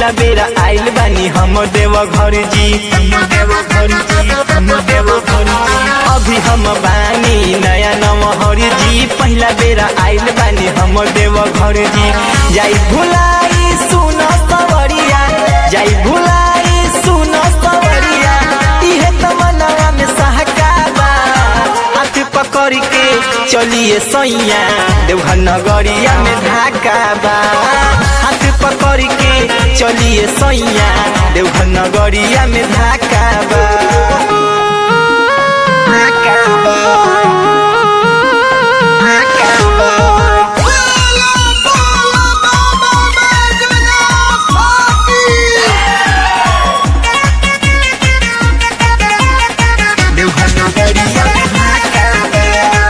पहिला बेरा आइल बानी हम देव घर जी देव घर जी हम देव घर जी अभी हम बानी नया नमहर जी पहिला बेरा आइल बानी हम देव घर जी जाई भुलाई सुन सवरिया जाई भुलाई सुन सवरिया इहे त मनवा में सहकाबा हाथ पकड़ के चलिए सैया देवघर नगरिया में धाका बा हाथ पकड़ के चलिए सैया देवघर नगरिया में धाका बा धाका बा धाका बा बोला बोला बाबा बैजनाथ की देवघर नगरिया में धाका बा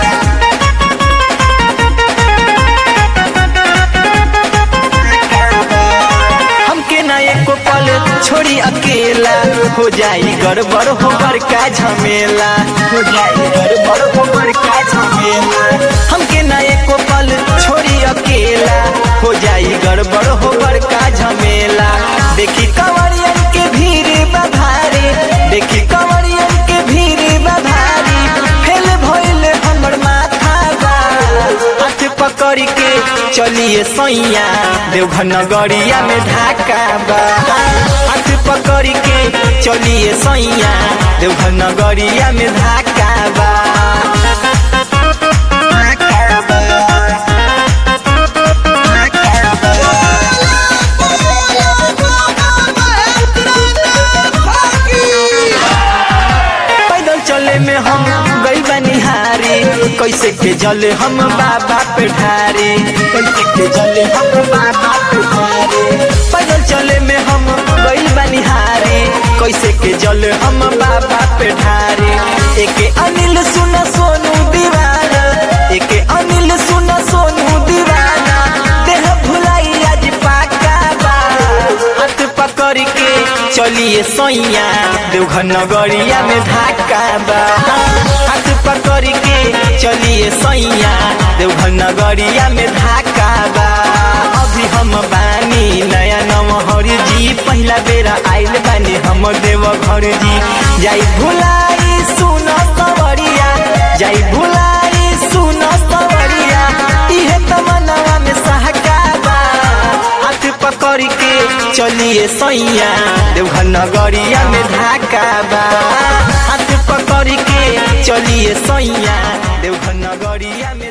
हमके ना एको पल छोड़ी अकेला हो जाई गड़बड़ हो का झमेला हो जाई गड़बड़ हो का झमेला हमके ना एको पल छोड़ी अकेला हो जाई गड़बड़ हो का झमेला देखी कंवरियन के भीड़ बधारे देखी कंवरियन के भीड़ बधारी फेल भइल हमर माथा बा हाथ पकड़ के चलिए सैया देवघर नगरिया में ढाका बा हाथ पकड़ के चलिए सैया देवघर नगरिया में ढाका बा ढाका बा। ढाका बा। बोला बाबा बैजनाथ की पैदल चले में हम गई बनिहारी कैसे के जले हम बाबा पे ढारी कैसे के जले हम बाबा पे ढारी पैदल चले में हम गई बनिहारी कैसे के जले हम बाबा पे ढारी एके अनिल सुन सोनू दीवाना एके अनिल सुन सोनू दीवाना देह भुलाई आज पाका बा हाथ पकड़ के चलिए सैया देवघर नगरिया में धाका बा हाथ पकड़ के चलिए सैया देवघर नगरिया में धाका बा अभी हम बानी नया नमहर जी पहिला बेरा आइल बानी हम देवघर जी जाई भुलाई सुन सवरिया जाई भुलाई सुन सवरिया इहे त मनवा में सहका बा हाथ पकड़ के चलिए सैया देवघर नगरिया में धाका बा हाथ पकड़ के चलिए सैया देवघर नगरिया में